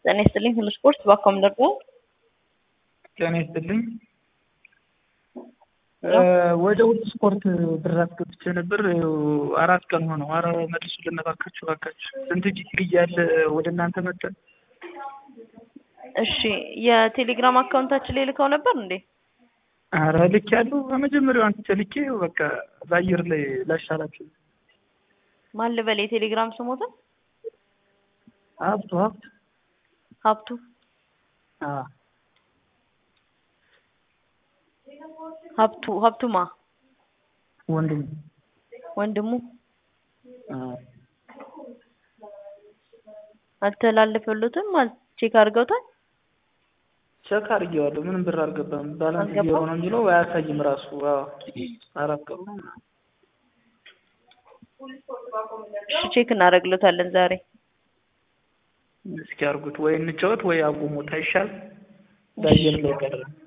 ጤና ይስጥልኝ ሁሉ ስፖርት ባኮም ደግሞ ጤና ይስጥልኝ ወደ ሁሉ ስፖርት ብር አስገብቼ ነበር። አራት ቀን ሆነው። አረ መልሱልን እባካችሁ እባካችሁ። ስንት ጊዜ እያለ ወደ እናንተ መጠን። እሺ የቴሌግራም አካውንታችን ላይ ልከው ነበር እንዴ? አረ ልክ ያለው በመጀመሪያው አንስቼ ልኬ በቃ በአየር ላይ ላሻላችሁ። ማን ልበል የቴሌግራም ስሞትን? ሀብቱ ሀብቱ ሀብቱ አዎ ሀብቱ ሀብቱማ ወንድም ወንድሙ አዎ አልተላለፈልዎትም? ቼክ አድርገውታል? ቸክ አድርጌዋለሁ። ምንም ብር አልገባም። ባላንስ ዜሮ ነው የሚለው አያሳይም ራሱ። አዎ አራት ቀኑ ነው። እሺ ቼክ እናደርግሎታለን ዛሬ። እስኪ አድርጉት ወይ እንጫወት ወይ አቁሙት አይሻል? በአየር ላይ ቀረ